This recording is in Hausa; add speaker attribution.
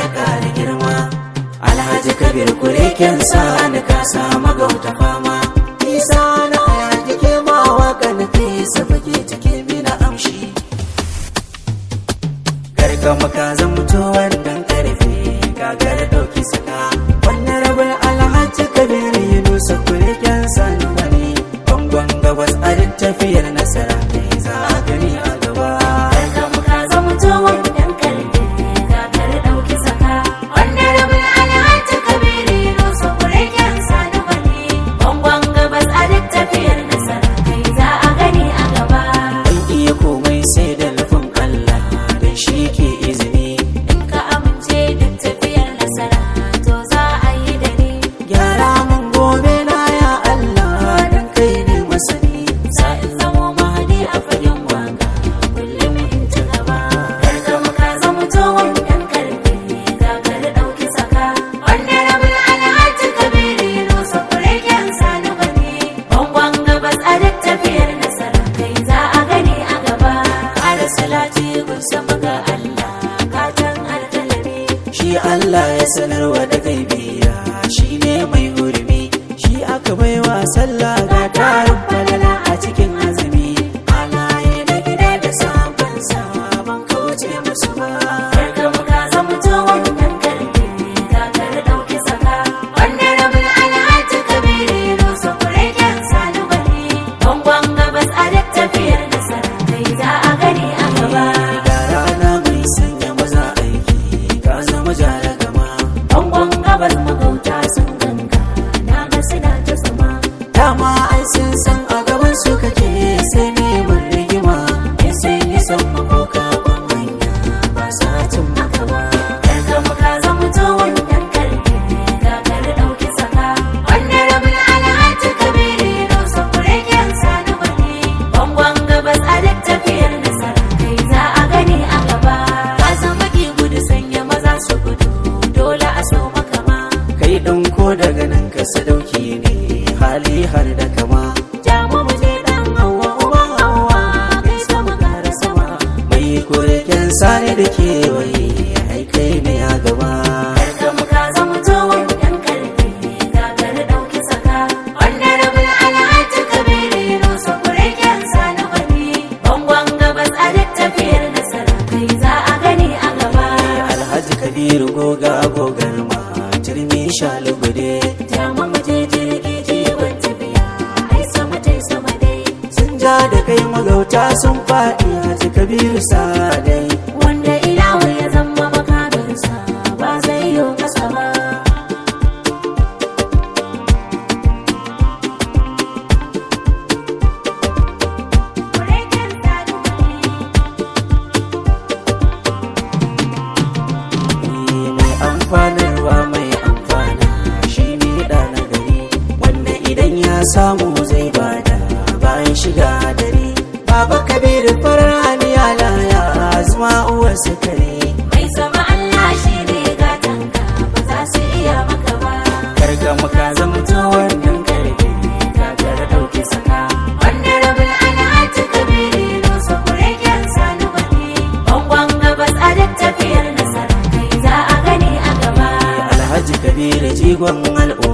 Speaker 1: ya ƙara girma alhaji kabir kureken sa da ka samu gauta fama isa na aya jike ma waka na fesa fage cike mina amshi gargama ka zamto wannan karfe gagar dauki saka wannan rabin alhaji kabir ya nusa kureken sa na wani bangon gabas a duk tafiyar nasara kai za a gani a gaba
Speaker 2: Barkanmu ka zamto wannan karfe kakar ɗauki saka. Wannan rabin alhaji Kabiru Yunusa kureken sani bane. Bangon gabas a duk tafiyar nasara kai za a gani a gaba.
Speaker 1: Ban iya komai sai da nufin Allah dan shi ke izini
Speaker 2: In ka amince duk tafiyar nasara to za a yi da ni.
Speaker 1: gyara mun gobe na ya Allah dan kai ne masani
Speaker 2: Za in zamo mahadi a fagen waka kullum in ci gaba. Barkanmu ka zamto wannan karfe kakar ɗauki saka. Wannan rabin alhaji Kabiru Yunusa kureken sani bane. Bangon gabas a duk tafiyar nasara kai za a gani a gaba. Ƙara salati gun sama ga Allah gatan alkalami.
Speaker 1: shi Allah ya sanarwa da gaibiya shi ne mai hurumi shi aka baiwa sallah ga tarin falala a cikin azumi alaye na gida da sabon sabon kauce musu ba
Speaker 2: Barkanmu ka zamto wannan karfe kakar ɗauki saka. Wannan rabin alhaji Kabiru Yunusa kureken sani bane. Bangon gabas a duk tafiyar nasara kai za a gani a gaba.
Speaker 1: ga rana mai sanya maza aiki ka zama jaragama
Speaker 2: Bangon gabas magauta sun ganka na ga suna ta sama.
Speaker 1: dama ai sun san a gaban su kake sai neman rigima in sai nisan makoka ban hanya ba sa cin maka ba
Speaker 2: Barkanmu ka zamto wannan karfe kakar ɗauki saka. Wannan rabin alhaji Kabiru Yunusa kureken sani bane. Bangon gabas a duk tafiyar nasara kai za a gani a gaba. Ka san baki gudu sanya maza su gudu dole a so maka ma.
Speaker 1: kai ɗan ko daga nan ka sadauki ne hali har da kama
Speaker 2: Jamu mu je dan hawa uban hawa kai sama gara sama.
Speaker 1: mai kureken sani da kewaye ai kai ne a gaba
Speaker 2: Barkanmu ka zamto wannan karfe kakar ɗauki saka. Wannan rabin alhaji Kabiru Yunusa kureken sani bane. Bangon gabas a duk tafiyar nasara kai za a gani a gaba.
Speaker 1: alhaji kabiru goga gogar ma turmi shalugude
Speaker 2: Jama mu je jirgi jiwon tafiya ai sama tai sama dai.
Speaker 1: sun ja da kai magauta sun faɗi haji kabiru sadai
Speaker 2: Wanda ilahu ya zama makaminsa ba zai yi kasa ba. Kureken sani bane.
Speaker 1: mai amfanarwa mai amfana shi ne da na gari wanda idan ya samu zai bada bayan shiga dare baba kabiru farar haniya laya zuma uwar sukare
Speaker 2: Mai sama Allah shi ne gatanka ba za su iya maka ba.
Speaker 1: karga maka zamto wannan karfe
Speaker 2: Gagar ɗauki saka. Wannan rabin alhaji Kabiru Yunusa kureken sani bane. Bangon gabas a duk tafiyar nasara kai za a gani a gaba.
Speaker 1: alhaji kabiru jigon al'umma